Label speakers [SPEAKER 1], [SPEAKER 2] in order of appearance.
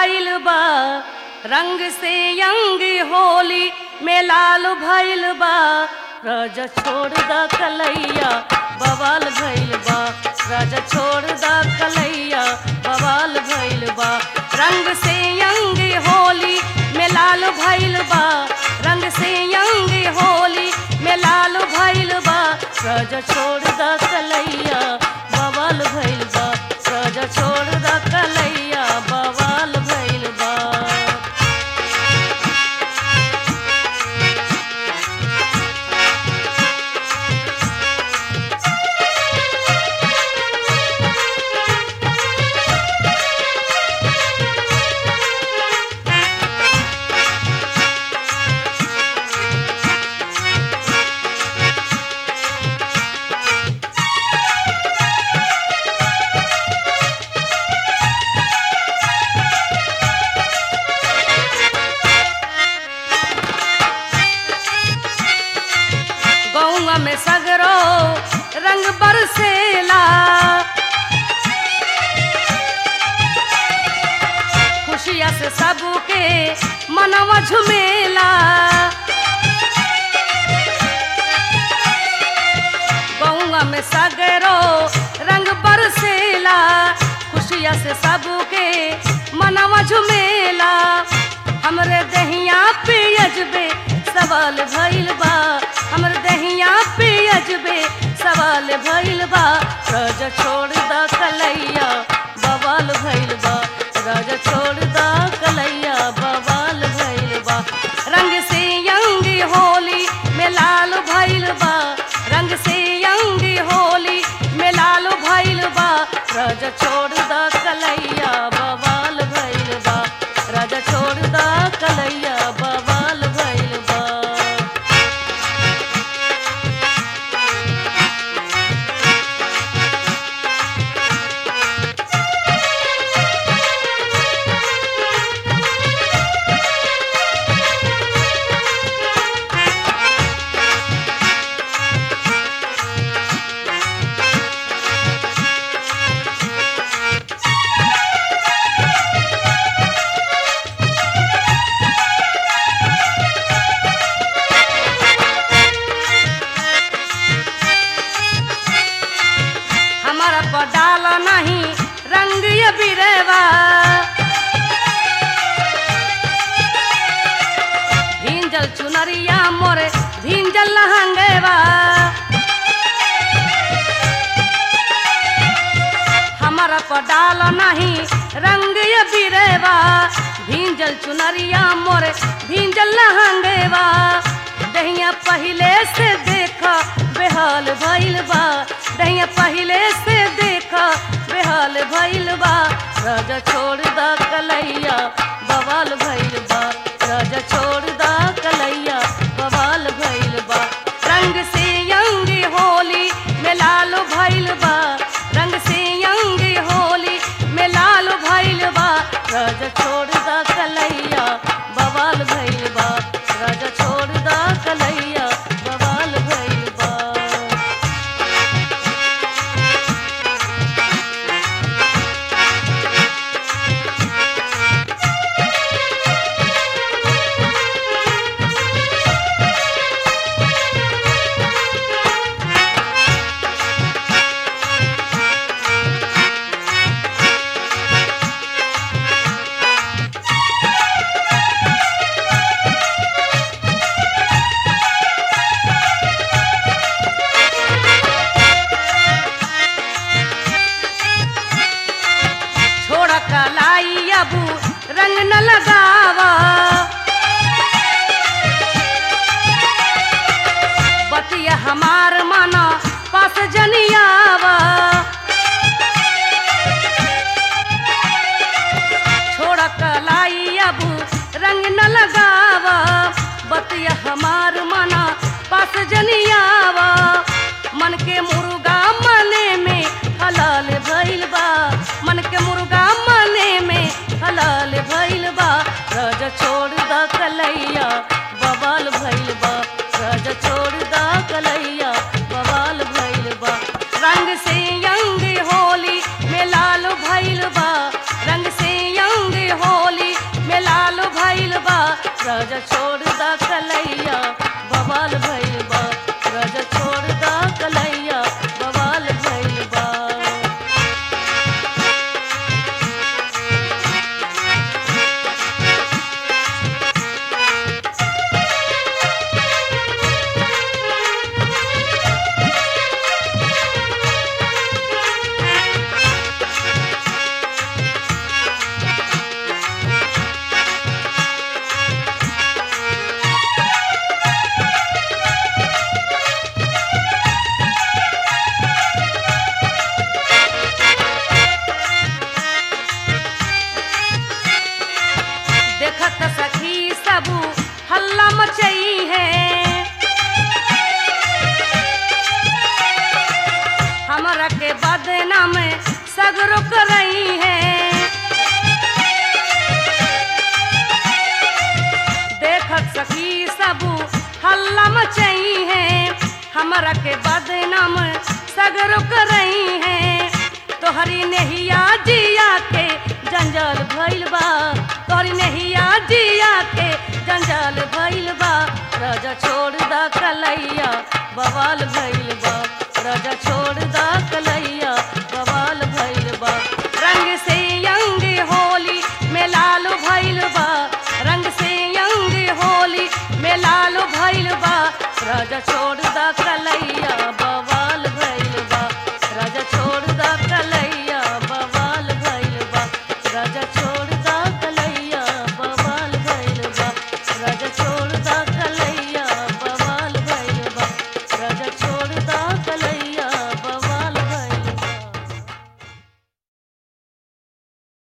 [SPEAKER 1] भइल बा रंग से यंग होली में लाल भइल बा राजा छोड़ द कलैया बवाल भइल बा राजा छोड़ द कलैया बवाल भइल बा रंग से यंग होली में लाल भइल बा रंग से यंग होली में लाल भइल बा राजा छोड़ द कलैया बवाल भइल बा राजा छोड़ द कलैया बवाल भइल बा गौआ में सगरो रंग बरसेला खुशिया से सबके मनवा झुमेला गौआ में सगरो रंग बरसेला खुशिया से सबके मनवा झुमेला हमरे दहिया पे अजबे सवाल भइल बा हमर दहिया पे अजबे सवाल भइल बा राजा छोड़ द कलैया बवाल भइल बा राजा छोड़ द कलैया बवाल भइल बा रंग से यंग होली में लाल भइल बा रंग से यंग होली में लाल भइल बा राजा छोड़ द कलैया बवाल भइल बा राजा छोड़ द कलैया बवाल भइल बा हमारा पडाल नहीं रंग ये बिरेवा भींजल चुनरिया मोरे भींजल लहंगेवा हमारा पडाल नहीं रंग ये बिरेवा भींजल चुनरिया मोरे भींजल लहंगेवा दहिया पहिले से देखा बेहाल भइल बा दहिया पहिले से देखा बेहाल भइल बा राजा छोड़ द कलैया बवाल भइल बा राजा छोड़ द कलैया बवाल भइल बा रंग से यंग होली में लाल भइल बा रंग से यंग होली में लाल भइल बा राजा छोड़ द कलैया बवाल भइल बा राजा छोड़ द कलैया बवाल भइल बा छोड़ कलाई अबू रंग न लगावा बतिया हमार माना पास जनियावा छोड़ कलाई अबू रंग न लगावा बतिया हमार माना पास जनियावा मन के मुर्गा मने में हलाल भइल बा मन के मुर्गा मने में हलाल भइल बा राजा छोड़ द कलैया बवाल भइल बा राजा छोड़ द कलैया बवाल भइल बा रंग से यंग होली में लाल भइल बा रंग से यंग होली हमरा के बदनाम सगरो करई है तोहरी नेहिया जिया के जंजाल भइल बा तोहरी नेहिया जिया के जंजाल भइल बा राजा छोड़ द कलैया बवाल भइल बा राजा छोड़